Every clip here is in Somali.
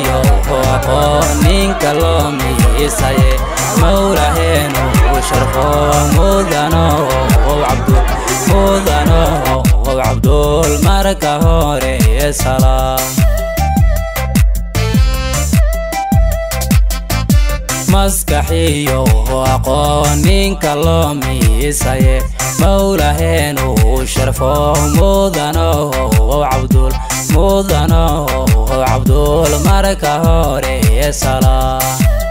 maskaxiyo aqoon ninka loo miisaye mawlaheenu sharfo mudano cabdul mudano cabdul marka hore salaam maskaxiyo aqoon ninka loo miisaye mawlaheenu sharfo mudano cabdul mudano cabdul marka hore salaam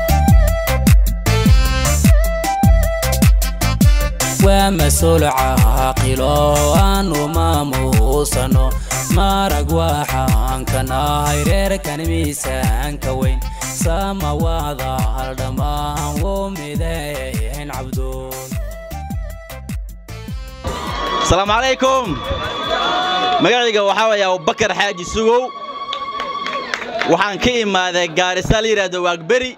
waa mas-uul caaqilo aanu maamuusano marag waxaan ka nahay reerkan miisaanka weyn samawaada haldhammaan wuu mideyn cabduul asalaamu calaykum magacayga waxaa waaya abubakar xaaji sugow waxaan ka imaaday gaarisa la yidhaahdo waagberi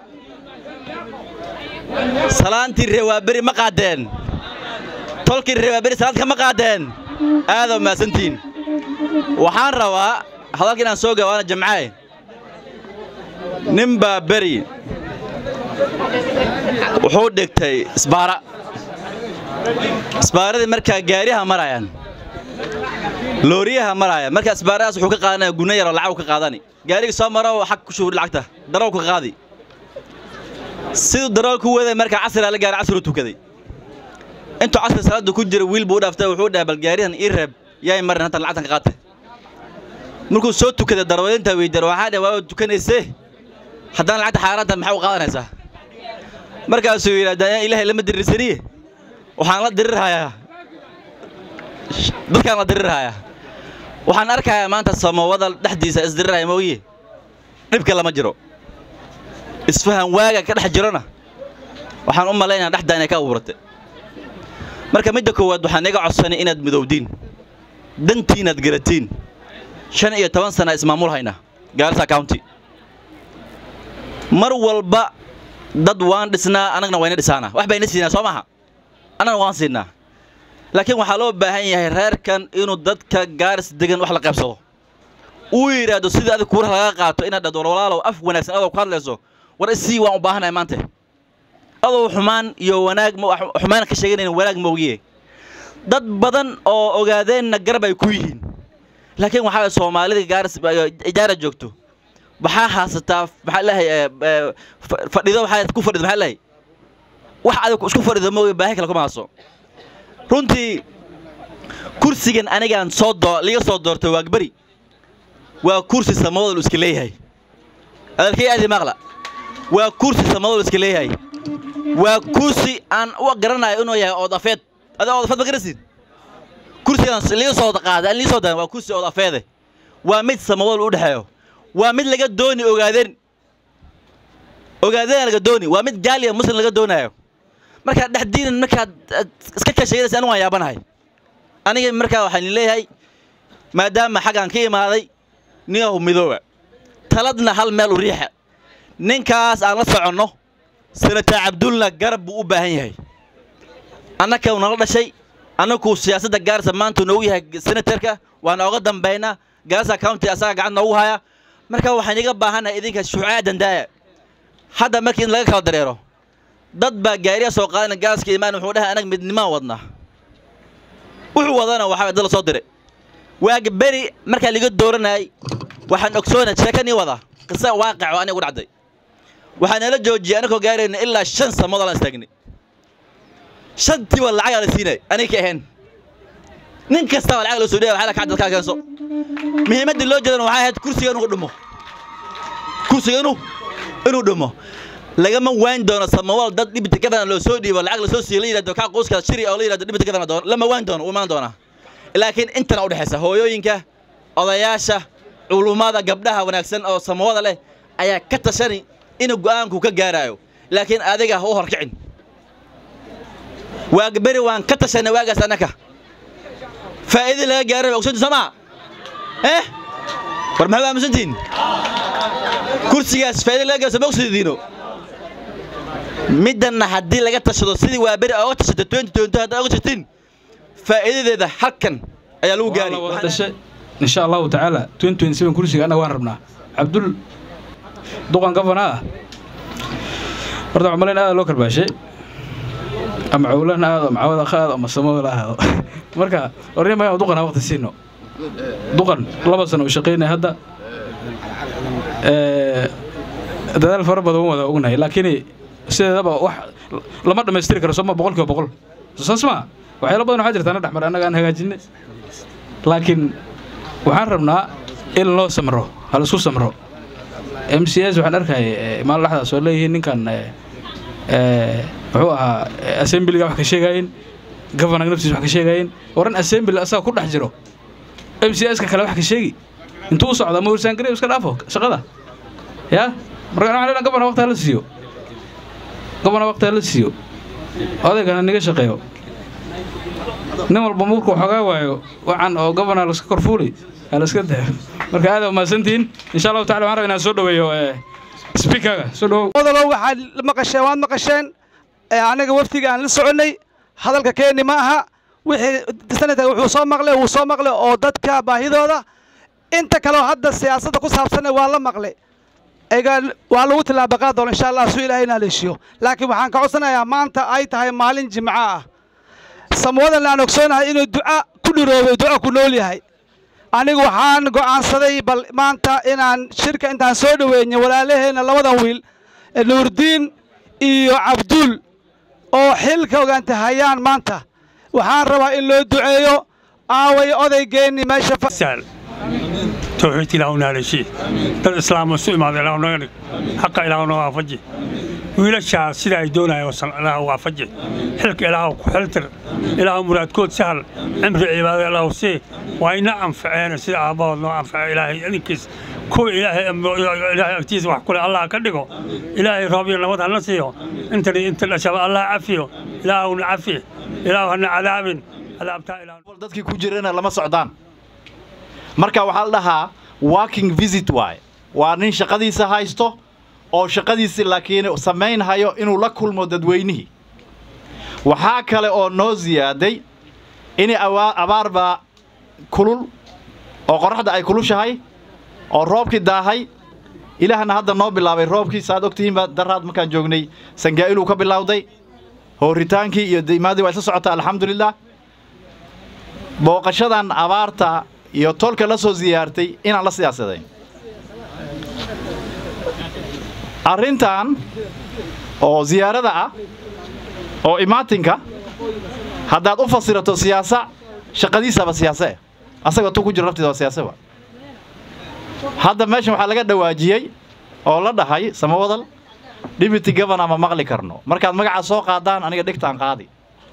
salaantii reewaaberi ma qaadeen tolkii reewaaberi salaadka ma qaadeen aadoo mahadsantihiin waxaan rabaa hadalka inaan soo gawaana jamcaaye nin baa beri wuxuu dhigtay isbaara isbaaradii markaa gaariyaha marayaan looriyaha maraya markaa isbaaradaas wuxuu ka qaadanaya guna yaroo lacag ka qaadani gaariga soo maro xag ku shuuri lacagta darool ka qaadi siduu darool ku waday markaa casrigaa la gaaray casrigu tukaday intuu casri salaada ku jira wiil buu u dhaaftay wuxuu dhahay bal gaarihan ii reeb yaay marin hatan lacagtan ka qaatay markuu soo tukaday darwadeyntaa weydar waxaa dhahay waa tukanaysee haddana lacagta xaaraanta maxaa u qaadanaysaa markaasuu yidhahdaa ilaahay lama diriirsaniye waxaan la dirirhayaa dadkaan la dirirhayaa waxaan arkayaa maanta samawada dhexdiisa isdirirhaya mooye dhibka lama jiro isfahan waaga ka dhex jirona waxaan u malaynaya dhexdaa inay ka abuuratay marka midda koowaad waxaan iga codsanay inaad midowdiin dantiinaad garatiin shan iyo toban sana ismaamul hayna gaarisa county mar walba dad waan dhisnaa annagna wayna dhisaanaa wax bayna siinaa soo maaha annagna waan siinaa laakiin waxaa loo baahan yahay reerkan inuu dadka gaaris degan wax la qaybsado uu yidhaahdo sidii adig kuuraha laga qaato inaad dhahdo walaalow af wanaagsan adoo ku hadlayso war isii waan u baahanahay maanta adoo xumaan iyo wanaag xumaan ka sheeganayn wanaag moogiye dad badan oo ogaadeenna garab ay ku yihiin laakiin waxaa soomaalida gaaris ijaara joogto waxaa haasataa maxaa lehay fadhido waxaa ku fadhido maxaa lehay wax adig isku fadhido moogi baahi kale kuma haaso runtii kursigan anigaan soo doo liga soo doortay waagberi waa kursi samadol iska leeyahay adalkay aadi maqla waa kursi samadol iska leeyahay waa kursi aan u garanayo inuu yahay oodafeed adaa oodafeed ma garanaysid kursigan liga soo qaaday aan liga soo daadan waa kursi oodafeede waa mid samadol u dhexeeyo waa mid laga dooni ogaadeen ogaadeen laga dooni waa mid gaaliya muslim laga doonayo markaad dhexdiinan markaad iska kasheeganaysa anigu waan yaabanahay aniga markaa waxaan leeyahay maadaama xaggaan ka imaaday ninyahu midooba taladna hal meel u riixa ninkaas aan la soconno senatar cabdulna garab buu u baahan yahay annaka nala dhashay annagu siyaasadda gaarisa maanta noogu yahay senatarka waan ooga dambaynaa gaarisa county asaga gacant noogu haya marka waxaan iga baahannahay idinka shuucaa dandaaya hadda markii in laga kala dareero dad baa gaariya soo qaadana gaaska imaan wuxuu dhahay anag midnimaan wadnaa wuxuu wadana waxaa dad la soo diray waaga beri markaa liga dooranayay waxaan ogsoonay sheekanii wada qisa waaqac oo aniga u dhacday waxaa nala joojiyay anagoo gaarayna ilaa shan samood aan istaagnay shantiiba lacagaa la siinay aniga ka ahayn nin kastaba lacag loo soo dhaya waxaa la kacdad kaa keenso muhiimaddii loo jeedana waxay ahayd kursiga inuu dhumo kursiga inuu inuu dhumo lagama waan doono samawal dad dhibita kadana loo soo dhiibo lacag lasoo siiyo la yidhahdo kaa qoyska shiri oo la yidhahdo dhibita kadana doon lama waan doono u imaan doonaa laakiin intana u dhexaysa hooyooyinka odayaasha culummada gabdhaha wanaagsan oo samawada leh ayaa ka tashani inuu go'aanku ka gaaraayo laakiin adiga ha u horkicin waag beri waan ka tashanay waagaas annaka faa'iida laga gaaray ogsanti soo maa eh war maxaa aamusantihin kursigaas faa'iida laga gaaro sama ogsidiino middanna haddii laga tashado sidii waa beri ooga tashatay twenty twenty haddaad oga tashatiin faa'iidadeeda halkan ayaa lagu gaari dhashe insha allahu tacaala twenty twenty seven kursiga annaga waan rabnaa cabdul duqan gafana ah horta waxaan malayn aada loo karbaashay ama cowlan aado ama cawada qaado ama samoola aado marka warnima inaan duqan waqti siino duqan laba sano uu shaqaynaya hadda Ee, dadaal fara badan waan wada ognahay laakiin sideedaba wax lama dhammaystiri karo sooma boqol kiiba boqol saas ma waxyaalo badan waxaa jirta na dhexmar annaga aan hagaajinay laakiin waxaan rabnaa in loo samro ha laisku samro m c s waxaan arkayay maalin laxdaas oo leeyihiin ninkan ee, ee, muxuu ahaa ee, assemblyga wax ka sheegaayeen governorga naftiisa wax ka sheegaayeen waran assembly asaga ku dhex jiro m c s ka kale wax ka sheegi intuu u socda ma warsaangari iska dhaafo shaqada ya marka waxaan leedahay gobona waqti hala siiyo gobona waqti hala siiyo odaygana niga shaqeeyo nin walba markuu xogaa waayo waxaan oo gobona laska korfuuli ha laska daayo marka aad umahadsantihiin insha allahu tacala waxaan rabaa inaan soo dhoweeyo speakerga soo dhowow odalow waxaad maqasheen waad maqasheen ee aniga wafdiga aan la soconnay hadalka keeni ma aha wixii sanadka wuxuu soo maqlay wuu soo maqlay oo dadka baahidooda inta kaleo hadda siyaasadda ku saabsanna waa la maqlay egaa waa lagu tillaabaqaa doona insha allah suu ilaahay inaa leeshiyo laakiin waxaan ka codsanayaa maanta ay tahay maalin jimco ah samwadan aan ogsoonahay inuu duca ku dhiroobay duco ku nool yahay anigu waxaan go'aansaday bal maanta inaan shirka intaan soo dhoweynay walaalaheenna labadan wiil ee nuurdiin iyo cabduul oo xilka ogaanta hayaan maanta waxaan rabaa in loo duceeyo aaway odaygeenni meesha fa- سهل توحيد إلهنا على شيء دل إسلام وسوء ما إلهنا نغني حق إلهنا وافجي ويلشا سيدا يدونا يوصل إله وافجي حلك إله وحلتر إله مراد كود سهل عمر عباد إله سي وإن أنفعنا سيدا أبا الله أنفع إلهي أنكس كو إلهي إلهي أكتيز وحكول الله كدقو إلهي ربي الله وضع نسيو انت انت الأشياء الله عفيو إله عفيه إله عذاب عذاب تا إله dadkii ku jirana lama socdaan marka waxaa la dhahaa working visit waaye waa nin shaqadiisa haysto oo shaqadiisi laakiin samaynhayo inuu la kulmo dadweynihii waxaa kale oo noo ziyaaday in abaar baa kulul oo qorraxda ay kulushahay oo roobkii daahay ilaahna hadda noo bilaabay roobkii saaad ogtihiinba daraad markaan joognay sangaa'iluu ka bilowday hooritaankii iyo dimaadii waa isla socotaa alxamdulilah booqashadan abaarta iyo tolka la soo siyaartay inaan la siyaasadayn arrintan oo siyaarada ah oo imaatinka haddaad u fasirato siyaasa shaqadiisaba siyaase asaga tu ku jiro laftiisa waa siyaaseba hadda meeshan waxaa laga dhawaajiyey oo la dhahay samawadal deputy governor ma maqli karno markaad magaca soo qaadaan aniga dhigtaan qaadi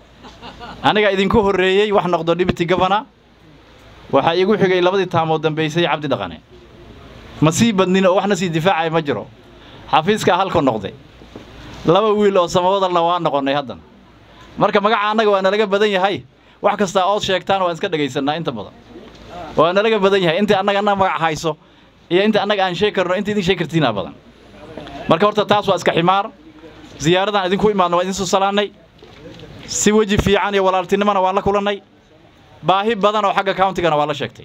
aniga idinku horreeyey wax noqdo deputy governor waxaa iigu xigay labadii taamood dambaysay cabdi dhaqane ma sii badnin oo waxna sii difaacaya ma jiro xafiiskaa halku noqday laba wiil oo samawadalna waa noqonnay haddan marka magaca annaga waa nalaga badan yahay wax kastaa ood sheegtaan waan iska dhagaysannaa inta badan waa nalaga badan yahay intii annaga annaga magac hayso iyo inta annaga aan sheegi karno inta idin sheegi kartiinaa badan marka horta taas waa iska ximaar ziyaaradan idinku imaadno waa idin soo salaannay si weji fiican iyo walaaltinimona waan la kulannay baahi badan oo xagga countigana waa la sheegtay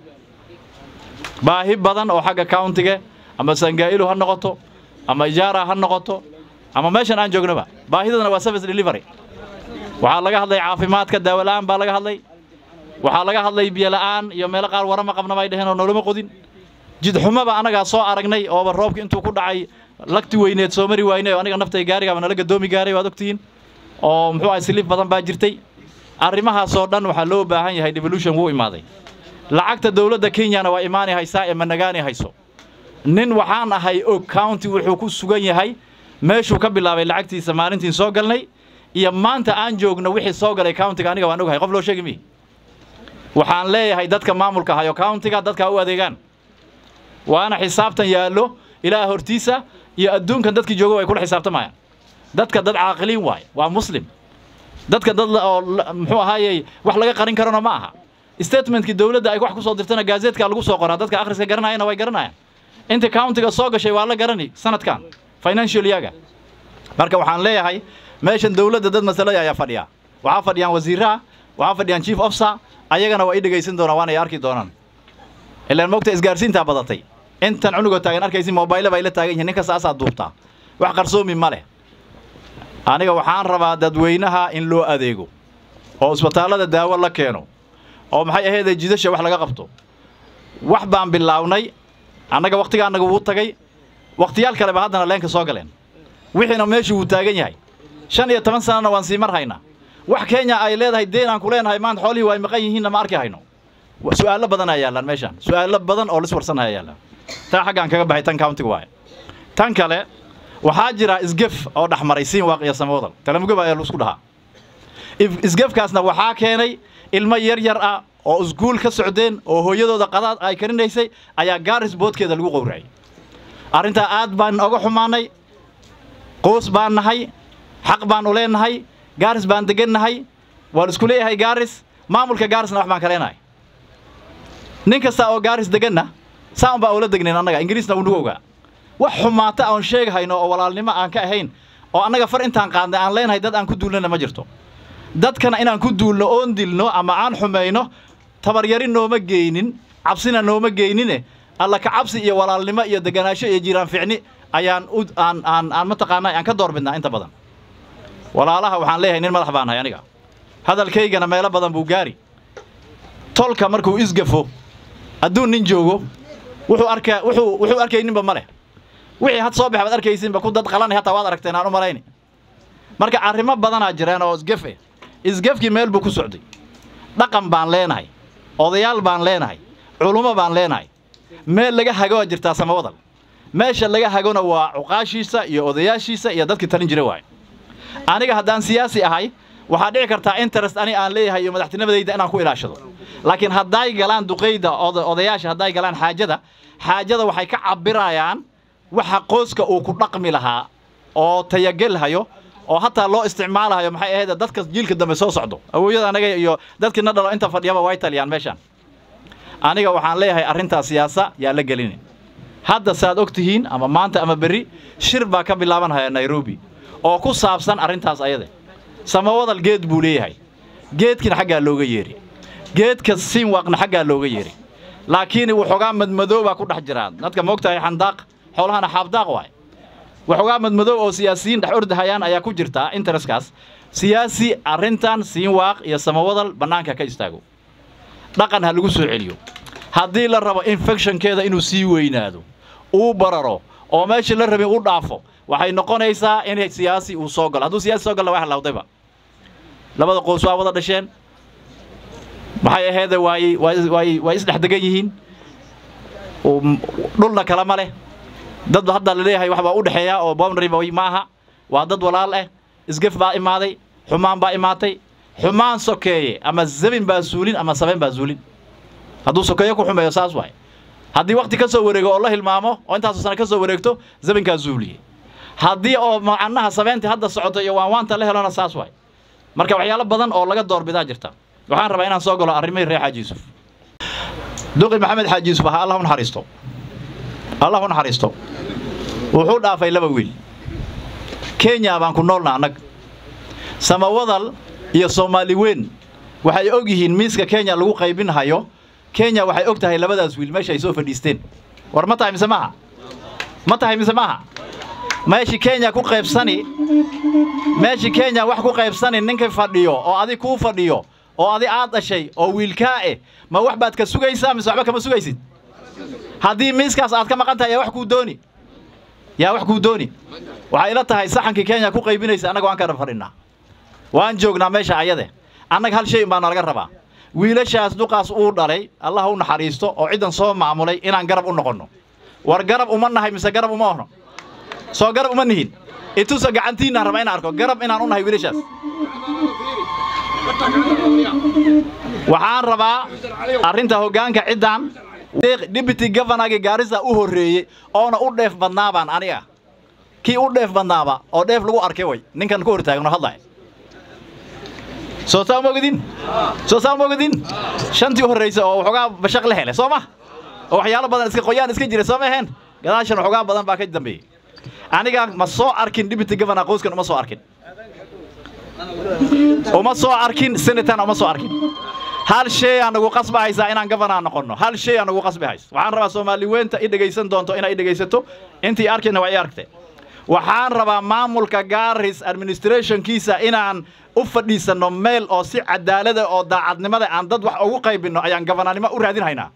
baahi badan oo xagga countiga ama sangaa'ilu ha noqoto ama ijaara ha noqoto ama meeshan aan joognaba baahidana waa service delivery waxaa laga hadlay caafimaadka daawola'aan baa laga hadlay waxaa laga hadlay biyola'aan iyo meelo qaar warama qabna bay dheheen oo noloma qodin jidxumaba annagaa soo aragnay ooba roobki intuu ku dhacay lagti weyneed soo mari waynay oo aniga naftay gaarigaaba nala gadoomi gaaray waad ogtihiin oo muxuu ahay siliif badan baa jirtay arrimahaasoo dhan waxaa loo baahan yahay devolution wuu imaaday lacagta dowladda kenyana waa imaani haysaa ee managaani hayso nin waxaan ahay og county wuxuu ku sugan yahay meeshuu ka bilaabay lacagtiisa maalintiin soo galnay iyo maanta aan joogno wixii soo galay countiga aniga waan ogahay qof loo sheegi mihi waxaan leeyahay dadka maamulka hayo countiga dadka u adeegaan waana xisaabtan yaallo ilaa hortiisa iyo adduunkan dadkii jooga way kula xisaabtamayaan dadka dad caaqiliin waaye waa muslim dadka dad oo muxuu ahaayey wax laga qarin karana ma aha statementkii dowladda ay wax ku soo dirtana gaazeedka lagu soo qoraa dadka akhriska garanayana way garanayaan inta countiga soo gashay waa la garani sanadkan financial yaga marka waxaan leeyahay meeshan dowladda dad masalada ayaa fadhiya waxaa fadhiyaan wasiiraha waxaa fadhiyaan chief officer ayagana waa i dhegaysan doonaan waana ay arki doonaan ilaan mogta isgaarsiintaa badatay intan cunugoo taagan arkaysi mobaylo bay la taagan yihiin nin kasta asaa duubtaa wax qarsoomi ma leh aniga waxaan rabaa dadweynaha in loo adeego oo isbitaallada daawo la keeno oo maxay ahaydee jidasha wax laga qabto wax baan bilaawnay annaga wakhtiga annaga wuu tagay wakhtiyaal kaleba haddana leenka soo galeen wixiina meeshii wuu taagan yahay shan iyo toban sanana waan sii mar haynaa wax kenya ay leedahay deen aan ku leenahay maanta xoolihii waa maqan yihiinna ma arki hayno su'aalo badan ayaa yaallaan meeshaan su'aalo badan oo lis warsanaya yaallaan taa xaggaan kaga baxay tan countiga waaye tan kale waxaa jira isgef oo dhexmaray siin waaq iyo samawdal talamugaba ayaa laisku dhahaa isgefkaasna waxaa keenay ilmo yar yar ah oo iskuul ka socdeen oo hooyadooda qadaad ay karinaysay ayaa gaaris boodkeeda lagu qowracay arrintaa aad baan oga xumaanay qoos baan nahay xaq baan u leenahay gaaris baan degannahay waan isku leeyahay gaaris maamulka gaarisna wax baan ka leenahay nin kasta oo gaaris deganna saan baa ula degnayn annaga ingiriisna uu nagu ogaa wax xumaata aan sheegahayno oo walaalnimo aan ka ahayn oo annaga far intaan qaadnay aan leenahay dad aan ku duulnana ma jirto dadkana inaan ku duulno oon dilno ama aan xumayno tabaryari nooma geynin cabsina nooma geynine alla ka cabsi iyo walaalnimo iyo deganaansho iyo jiiraan ficni ayaan u aan aan aan mataqaanaa aan ka doorbidnaa inta badan walaalaha waxaan leeyahay nin madax baan ahay aniga hadalkaygana meelo badan buu gaari tolka markuu isgafo adduun nin joogo wuxuu arkaa wuxuu wuxuu arkayninba ma leh wixii had soo baxa baad arkaysinba ku dad qalanay hataa waad aragteen aan u malayni marka arrimo badanaa jireen oo isgef eh isgefkii meel buu ku socday dhaqan baan leenahay odayaal baan leenahay culummo baan leenahay meel laga hago waa jirtaa samawadal meesha laga hagona waa cuqaashiisa iyo odayaashiisa iyo dadkii talin jira waaye aniga haddaan siyaasi ahay waxaa dhici kartaa interest ani aan leeyahay iyo madaxtinimadayda inaan ku ilaashado laakiin hadday galaan duqayda odayaasha hadday galaan xaajada xaajada waxay ka cabirayaan waxa qoyska uu ku dhaqmi lahaa oo tayagelhayo oo hataa loo isticmaalahayo maxay ahayd dadka jiilka dambe soo socdo awowyada anaga iyo dadkii na dhalo inta fadhiyaba way taliyaan meeshaan aniga waxaan leeyahay arrintaas siyaasa yaa la gelinin hadda saad og tihiin ama maanta ama berri shir baa ka bilaabanhaya nairobi oo ku saabsan arrintaas ayade samawadal geed buu leeyahay geedkina xaggaa looga yeeri geedka siinwaaqna xaggaa looga yeeri laakiin waxoogaa madmadoobaa ku dhex jiraa dadka moogtahay xandaaq xoolahana xaabdaaq waay waxoogaa madmadoob oo siyaasiyiin dhex ordahayaan ayaa ku jirtaa intereskaas siyaasi arrintan siinwaaq iyo samawadal bannaanka ka istaago dhaqan ha lagu soo celiyo haddii la rabo infectionkeeda inuu sii weynaado uu bararo oo meeshii la rabin u dhaafo waxay noqonaysaa in siyaasi uu soo galo hadduu siyaasi soo galla waa halawdayba labada qoys waa wada dhasheen maxay aheede waay waay way isdhex degan yihiin dhulna kale ma leh dad hadda la leeyahay wax baa u dhexeeya oo boundary ma aha waa dad walaal ah isgef baa imaaday xumaan baa imaatay xumaan sokeeye ama zabin baa suulin ama sabeen baa suulin hadduu sokeeyo ku xumeeyo saas waay haddii wakti ka soo wareego oo la hilmaamo oo intaasoo sano ka soo wareegto zabinkaa zuuliye haddii oo macnaha sabeentii hadda socoto iyo waanwaanta la helona saas waay marka waxyaalo badan oo laga doorbidaa jirta waxaan rabaa inaan soo galo arrimihii reer xaaji yuusuf duqi maxamed xaaji yuusuf ahaa allah u naxariisto allah u naxariisto wuxuu dhaafay laba wiil kenya baan ku noolna annag samawadal iyo soomaali weyn waxay og yihiin miiska kenya lagu qaybinhayo kenya waxay og tahay labadaas wiil meesha ay soo fadhiisteen war ma tahay mise maaha ma tahay mise maaha meeshii kenya ku qaybsani meeshii kenya wax ku qaybsani ninka fadhiyo oo adig kuu fadhiyo oo adi aad dhashay oo wiilkaa eh ma wax baad ka sugaysaa mise waxba kama sugaysid haddii miiskaas aad ka maqan tahay yaa wax kuu dooni yaa wax kuu dooni waxay ila tahay saxankii kenya ku qaybinaysa annaga waan ka fadhinaa waan joognaa meesha ayade annaga hal shay baa nalaga rabaa wiilashaas duqaas uu dhalay allah u naxariisto oo ciddan soo maamulay inaan garab u noqonno war garab uma nahay mise garab uma ohno soo garab uma nihin itusa gacantiinaan raba inaan arko garab inaan u nahay wiilashaas waxaan rabaa arrinta hoggaanka ciddan deputy governorgii gaarisa u horreeyey oona u dheef badnaabaan aniga kii u dheef badnaaba oo dheef lagu arkay way ninkan ku hortaagno hadlaya soo saa ma ogadin soo saa ma ogadin shantii u horraysa oo waxoogaa bashaq la helay soo ma oo waxyaalo badan iska qoyaan iska jira soo ma aheen gadaashan waxoogaa badan baa ka dambeeyey aniga ma soo arkin deputy governor qoyskan uma soo arkin uma soo arkin senatorna uma soo arkin hal shay aan nagu qasbi haysaa inaan gabanaa noqonno hal shay aan nagu qasbi haysa waxaan rabaa soomaali weynta i dhegaysan doonto inay i dhegaysato intii arkayna waa i aragtee waxaan rabaa maamulka gaaris administrationkiisa inaan u fadhiisanno meel oo si cadaalada oo daacadnimada aan dad wax ugu qaybinno ayaan gabananimo u raadinhaynaa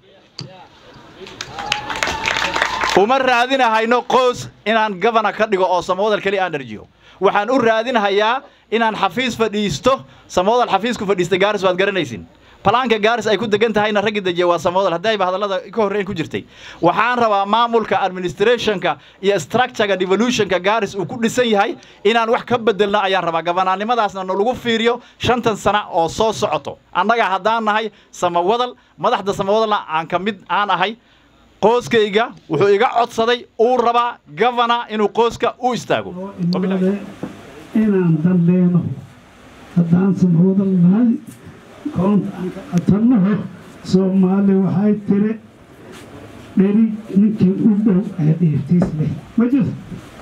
uma raadinahayno qoys inaan gabana ka dhigo oo samawdal keli aan dharjiyo waxaan u raadinhayaa inaan xafiis fadhiisto samawdal xafiisku fadhiista gaaris waad garanaysin balaanka gaaris ay ku degan tahayna raggi dejiya waa samawdal haddayba hadallada ka horreyn ku jirtay waxaan rabaa maamulka administrationka iyo structurega devolutionka gaaris uu ku dhisan yahay inaan wax ka bedelno ayaan rabaa gabanaannimadaasna nalagu fiiriyo shantan sana oo soo socoto annaga haddaan nahay samawadal madaxda samawadalna aan ka mid aan ahay qooskayga wuxuu iga codsaday uu rabaa gavana inuu qooska u istaago imaade inaan dambeeno haddaan samawdal nahay koonta aan ka qatannaho soomaali waxay tiri dherig ninkii u dhow ee dhiirtiis leh ma jirto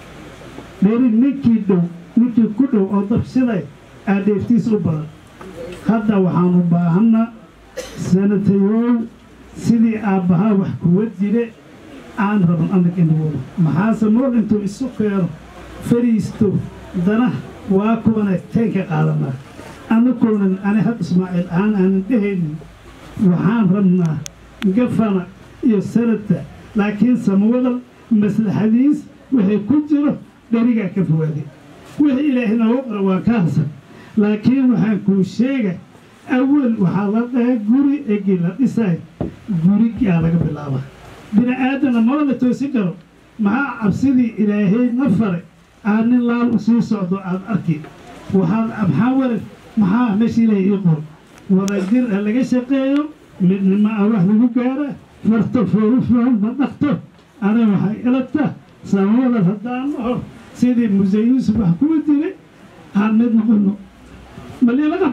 dherig ninkii dhow ninkii ku dhow oo dabshiday aa dheertiis u badan hadda waxaanu baahannaa sanatayow sidii aabbahaa wax kuwa jire aan raban anag inagooda maxaase nool intuu isu keeno fariisto dana waa kuwana teen ka qaadanaa anakoonan ani had ismaaciil ahaan aanan dhehaynin waxaan rabnaa gafana iyo sanadta laakiin samawadal maslaxadiis waxay ku jiro dherigaa ka fogaaday wixii ilaahay noogu qora waa ka harsan laakiin waxaan kuu sheega awal waxaa la dhahay guri egi la dhisay gurigaa laga bilaaba bini aadamna maba la toosin karo maxaa cabsidii ilaahay na faray aad nin laal u sii socdo aad arki waxaad maxaa waran maxaa meesha ilaahay ii qor wadajir ha laga shaqeeyo midnimo ah wax lagu gaara farto foorufahol ma dhaqto ana waxay ilata samawadal haddaan naho sidii muse yuusuf wax kuwa jiray aan mid noqono maliilaqa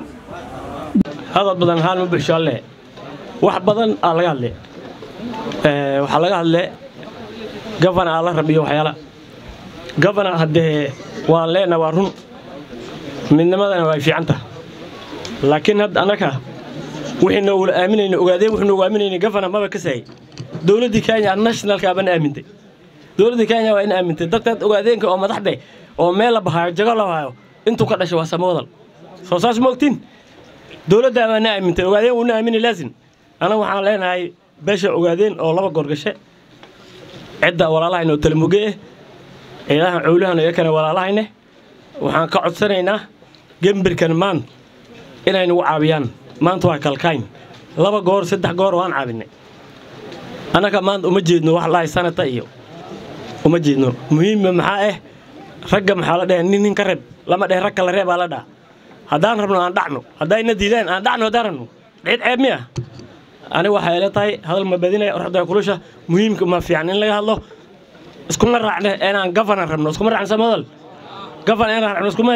hadal badan haan ma buxsho alle wax badan aa laga hadle Ee, waxaa laga hadle gafana aa la rabiyo waxyaala gafana haddee waan leenaha waa run midnimadana way fiican taha laakiin hadda annaka wixii noogula aaminayna ogaadeen wuxuu noogu aaminayna gafana maba ka saayay dowladdii kenya nationalka baan aamintay dowladdii kenya waa in aamintay dadkaad ogaadeenka oo madaxde oo meel la bahaayo jago la bahaayo intuu ka dhashay waa samawadal soo saas ma ogtiin dowladdaa baa na aamintay ogaadeen wuu na aamini laasin anaga waxaan leenahay beesha ogaadeen oo laba goorgashe cidda walaalahayna oo talamuge eh ciidahan cowlahan iyakana walaalahayne waxaan ka codsanaynaa gembirkan maan inay nagu caawiyaan maanta waa kalkayn laba goor saddex goor waan caabinay annaga maanta uma jeedno wax lahay sanata iyo uma jeedno muhiimma maxaa ah ragga maxaa la dhaha nin nin ka reeb lama dheh rag kala reebaa la dhaha haddaan rabno aan dhacno haddayna diidaan aan dhacno haddaan rabno cid ceeb miya aniga waxay ila tahay hadal ma badinaya oraxda kulusha muhiimka ma fiican in laga hadlo iskuma raacne inaan gafana rabno iskuma raacno samadal gafana inaan raacno iskuma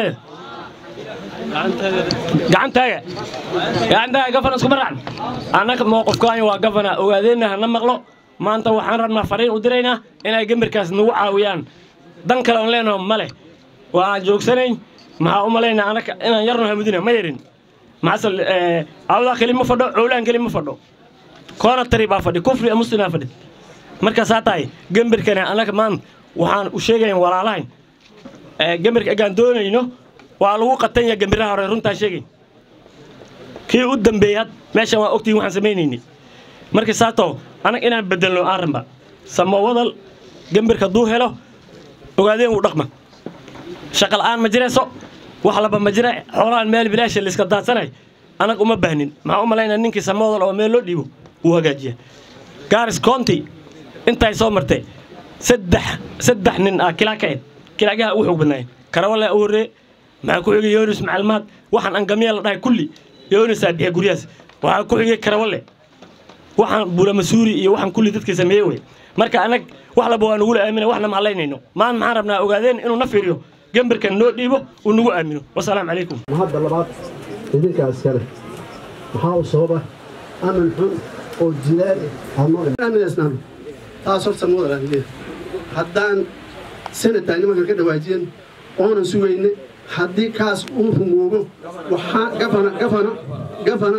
gacantaaga gacantaaga gafana iskuma raacno annaga mowqifkaani waa gafana ogaadeenna hana maqlo maanta waxaan rabnaa fariin u diraynaa inay gambirkaas nagu caawiyaan dan kale on leenaho ma leh waa aan joogsanayn maxaa u malaynaa anaka inaan yarno hamudina ma yarin maxasal awdaa keli ma fadho cowlaan keli ma fadho koona tari baa fadhi kufri muslimaa fadhi markaasaa tahay gambirkana annaga maan waxaan u sheegayn walaalahayn gambirka egaan doonayno waa lagu qatanya gambiraha hore runtaan sheegayn kii u dambeeyey had meeshan waa ogtihin waxaan samaynayni marka saato anag inaan bedelno aan ramba samawadal gambirka hadduu helo ogaadeen wuu dhaqma shaqa la'aan ma jirayso wax laba ma jira xoolahan meel bilaasha layska daadsanay anag uma baahnin maxaa u malaynaa ninkii samawadal oo meel loo dhiibo wuu hagaajiya gaaris county intay soo martay saddex saddex nin ah kilaa ka ed kilaagaha ugu xoog badnaayeen karawale u horree maxaa ku xigay yoonis macalmaad waxaan angamiya la dhahay kulli yoonisaa bixiya guryahaas waxaa ku xigay karawale waxaan buula masuuri iyo waxaan kulli dadkii sameeyey wey marka anag wax laba waa nugula aamina waxna ma halaynayno maan maxaan rabnaa ogaadeen inuu na fiiriyo gambarkan noo dhiibo uu nagu aamino wasalaamu calaykum hadda labaad idinkaas kale maxaa u sababa aman xun oo jilaal aanooaminaysnaan taas horta mudalan haddaan sanadtaa nimanka ka dhawaajiyan oonan sugayne haddii kaas uu rumoobo waxaa gafana gafana gafana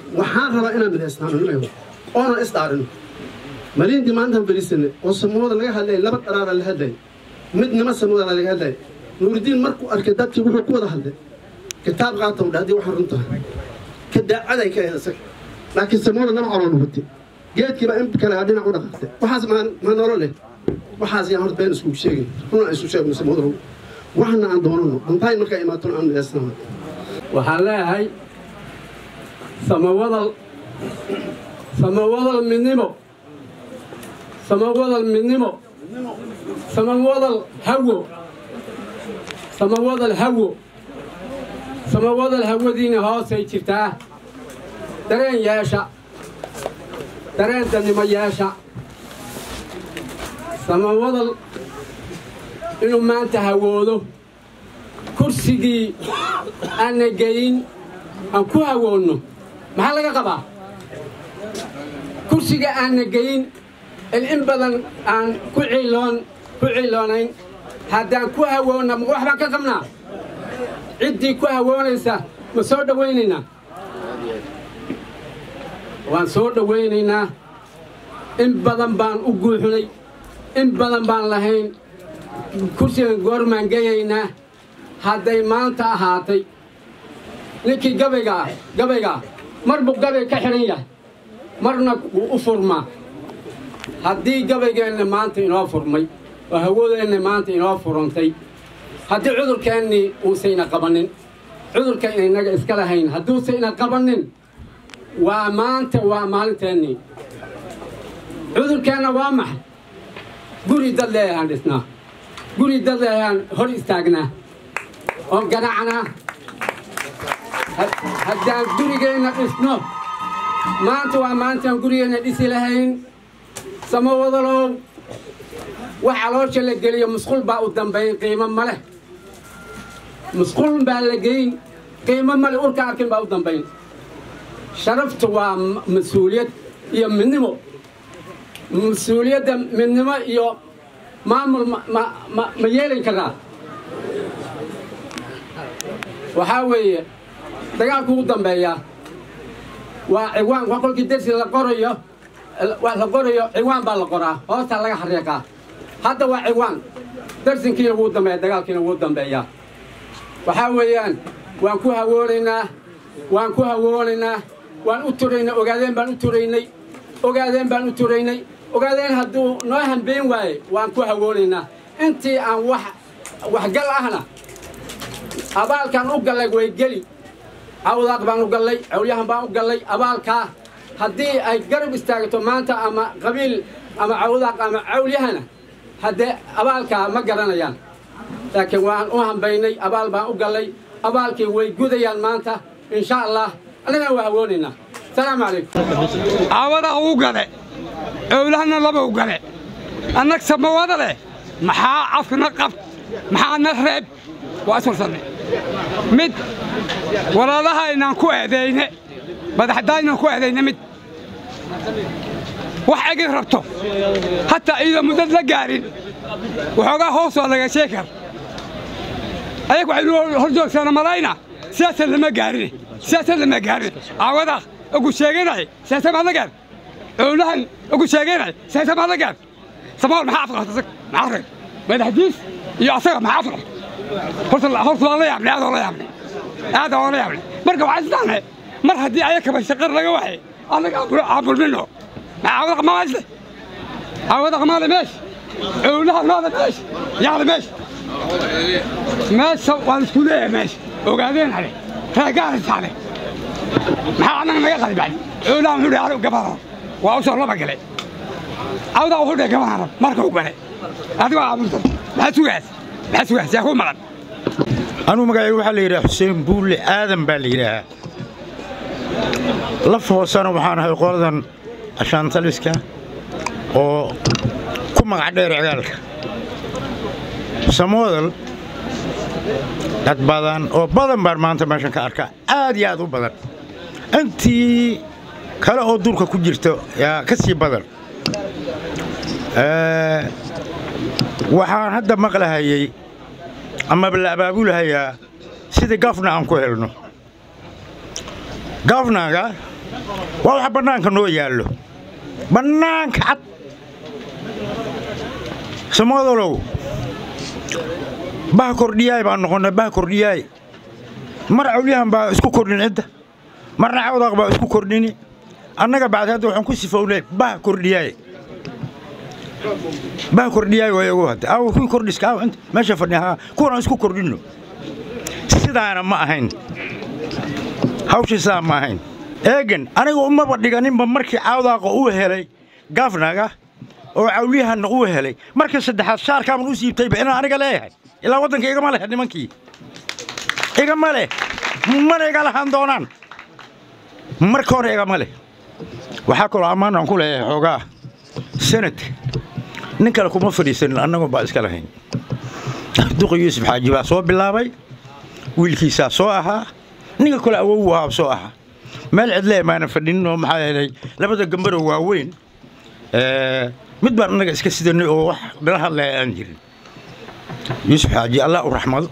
waxaan rabaa inaan midaysnaano nimayo oonan isdhaarino maliintii maantaan fadhiisanay oo samooda laga hadlayay laba dharaara la hadlayay midnima samoodana laga hadlayay nuuridiin markuu arkay dadkii wuxuu ku wada hadlay kitaab qaata u dhahdi waxaan runta ka daacaday ka ahayd isaga laakiin samooda laba calool watay geedkiiba in kale aa dhinac u dhaqaaqtay waxaas maa maa nolo leh waxaas yaan horta been iskugu sheegin runa isu sheegno samooda waxna aan doonano antahay markaa imaatona aan midaysnaano waxaan leeyahay samawadal samawadal midnimo samawadal midnimo samawadal hawo samawadal hawo samawadal hawadiina hoosay jirtaa dareen yeesha dareen dannimo yeesha samawadal inuu maanta hawoodo kursigii aanna geyin aan ku hawoonno maxaa laga qabaa kursiga aanna geyin in in badan aan ku ciiloon ku ciiloonayn haddaan ku hawoonna ma wax baan ka qabnaa ciddii ku hawoonaysa ma soo dhowaynaynaa waan soo dhowaynaynaa in badan baan u guuxnay in badan baan lahayn kursigan goormaan geyaynaa hadday maanta ahaatay ninkii gabaygaa gabaygaa mar buu gabay ka xidhan yahay marna wuu u furmaa haddii gabaygeenna maanta inoo furmay oo hawadeenna maanta inoo furantay haddii cudurkeennii uusayna qabannin cudurka inaga iska lahayn hadduusayna qabannin waa maanta waa maalinteennii cudurkeenna waa maxay guri dad leeyahaan dhisnaa guri dad leeyahaan hor istaagnaa oon ganacnaa haddaan gurigeenna dhisno maanta waa maantaan gurigeenna dhisi lahayn samo wadalow wax caloosha la geliyo musqul baa u dambayn qiimo ma leh musqul baa la geyn qiimo ma leh urka arkin baa u dambayn sharaftu waa mas-uuliyad iyo midnimo mas-uuliyadda midnimo iyo maamul ma yeelin karaa waxaa weeye dagaalku ugu dambeeyaa waa ciwaan waa kolkii dersi la qorayo la qorayo ciwaan baa la qoraa hoostaa laga xariiqaa hadda waa ciwaan darsinkiina wuu dambeeya dagaalkiina wuu dambeeyaa waxaa weeyaan waan ku hawoonaynaa waan ku hawoonaynaa waan u turaynay ogaadeen baan u turaynay ogaadeen baan u turaynay ogaadeen hadduu noo hambeyn waaye waan ku hawoonaynaa intii aan wax waxgal ahna abaalkaan u gallay way geli cawdaaq baan u gallay cawlyahan baan u gallay abaalkaa haddii ay garab istaagto maanta ama qabiil ama cawdaaq ama cawlyahana haddee abaalkaa ma garanayaan laakiin waan u hambaynay abaal baan u gallay abaalkii way gudayaan maanta insha allah annagana waa hawoonaynaa asalaamu calaykum caawada uu gale owlahana laba u gale annag samawada leh maxaa afkana qabt maxaa na reeb waa iswarsanne mid walaalaha inaan ku eedayne madaxdaa inaan ku eedayne mid wax egid rabto hataa iyadoo muddad la gaarin waxoogaa hoos waa laga sheeg kar ayag waxaynu hor joogsaana malayna siyaasad lama gaarine siyaasad lama gaarine caawadaaq ugu sheeganay siyaasad maad la gaar owlahan ugu sheeganay siyaasad maad la gaar samaal maxaa afqabta asag maxaa reeb madaxdiis iyo asaga maxaa afqabta horta horta waan la yaabnay aad oo la yaabnay aad oo la yaabnay marka waxaa isdaane mar haddii ayakaba shaqar laga waxay annaga aan bulmino عاوض قماش عاوض قمال ماشي ولها هذا ماشي يعني ماشي ماشي والسكولية ماشي وقاعدين عليه فقاعد عليه ما أنا ما يقعد بعد ولا من يعرف قبره وأوصل ربع قلي عاوض أقول لك كمان مركب قلي هذا هو عمود لا سويس لا سويس يا هو مرض anuu magacayga waxaa la yidhaha xuseen buulle aadan baa la yidhaahaa laf hoosena waxaan ahay qoladan ashaantaliska oo ku magac dheer cigaalka samoodal dad badan oo badan baan maanta meeshan ka arkaa aad iyo aad u badan intii kale oo duurka ku jirta yaa ka sii badan waxaan hadda maqlahayey amaba la abaabulahayaa sidii gafna aan ku helno gafnaga waa waxa bannaanka noo yaallo bannaanka cad samoodalow bah kordhiyaay baan noqonnay bah kordhiyaay mar cawliyahan baa isku kordhin cidda marna cawdaaq baa isku kordhini annaga bacdi hadda waxaan ku sifownay bah kordhiyaay bah kordhiyaay waa iyagu hadda aawo kuwii kordhiska aawo inta meesha fadhiya haa kuwan aan isku kordhinno sidaana ma ahayn hawshii sidaa ma ahayn eegan aniga umaba dhiganinba markii cawdaaqa uu helay gafnaga oo cawliyahanna uu helay markii saddexaad shaarkaaban u siibtayba inaan aniga leeyahay ilaa waddanka igama leh nimankii igama leh mana iga lahaan doonaan marka hore igama leh waxaa kaloo ammaan aan ku leeyahay xoogaa sanadka nin kale kuma fadhiisanin annagu baa iska lahayn duqa yuusuf xaaji baa soo bilaabay wiilkiisaa soo ahaa ninka kale awow ahaa soo ahaa meel cidlee maana fadhinin oo maxaa yeelay labada gambaroo waaweyn mid baan annaga iska sidanay oo wax nala hadlaya aan jirin yuusuf xaaji allah u raxmado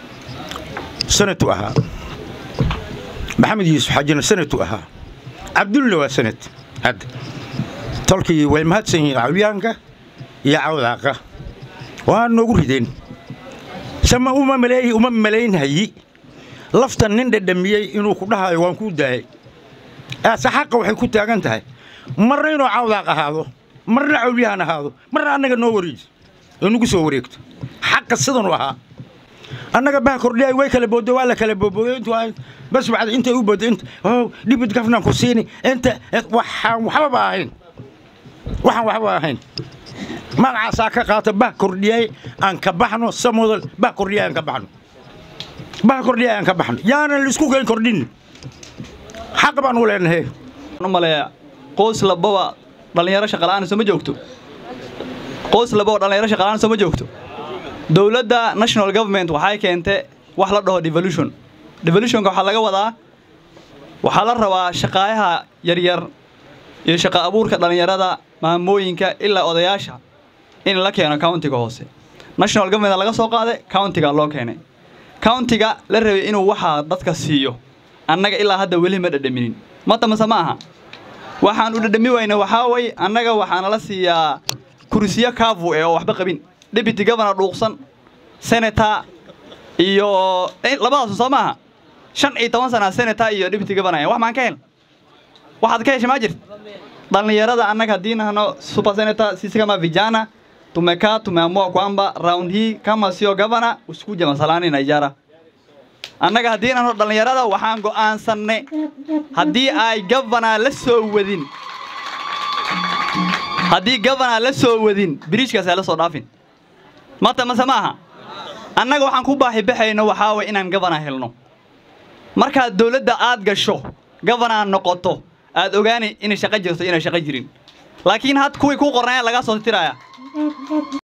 sanatu ahaa maxamed yuusuf xaajina sanatu ahaa cabdulla waa sanad hadda tolkii way mahadsan yihiin cawliyaanka iyo cawdaaqa waa noogu rideen sama uma maleeyi uma malaynhayi laftan nin dhadhamiyey inuu ku dhahayo waan kuu daayay aase xaqa waxay ku taagan tahay marna inuu cawdaaq ahaado marna cawliyahan ahaado marna annaga noo wareeji oo nagu soo wareegto xaqa sidanuu ahaa annaga bah kordhiyaay way kala booddo waa la kala boobooday intuu ahayd bas bacda intay u booddo inta oh dhibid gafnaan ku siini inta waxaan waxbaba ahayn waxaan waxba ahayn magacaasaa ka qaata bah kordhiyaay aan ka baxno samodal bah kordhiyaay aan ka baxno bah kordhiyaay aan ka baxno yaanan laisku keen kordhin xaq baan u leenahay u maleeya qoys lababa dhallinyaro shaqala'aan soo ma joogto qoys lababa dhallinyaro shaqala'aan soo ma joogto dowladda national government waxay keentay wax la dhaho devolution devolutionka waxaa laga wadaa waxaa la rabaa shaqaayaha yaryar iyo shaqa abuurka dhallinyarada maamooyinka ilaa odayaasha in la keeno countiga hoose national government laga soo qaaday countiga loo keenay countiga la rabay inuu waxaa dadka siiyo annaga ilaa hadda weli ma dhadhaminin mata mase ma aha waxaan u dhadhami wayna waxaa way annaga waxaana la siiyaa kursiyo kaavu ee oo waxba qabin deputy governor dhuuqsan senator iyo labadaasu soo maaha shan iyo toban sana senator iyo deputy governor wax maan ka hel waxaad ka hesha maa jirta dhallinyarada annaga haddii nahno super senator sisi kama vijana tumekaa tumeamua kwamba round hii kama sio governor usikuja masalani Nigeria annaga haddii nahno dhallinyarada waxaan go'aansannay haddii ay governor la soo wadin haddii governor la soo wadin biriijkaas ay la soo dhaafin mata mase ma aha annaga waxaan ku baahi baxayno waxaa way inaan governor helno markaad dowladda aad gasho governor noqoto aad ogaani inay shaqo jirto inay shaqo jirin laakiin had kuwii ku qornaya laga soo tiraya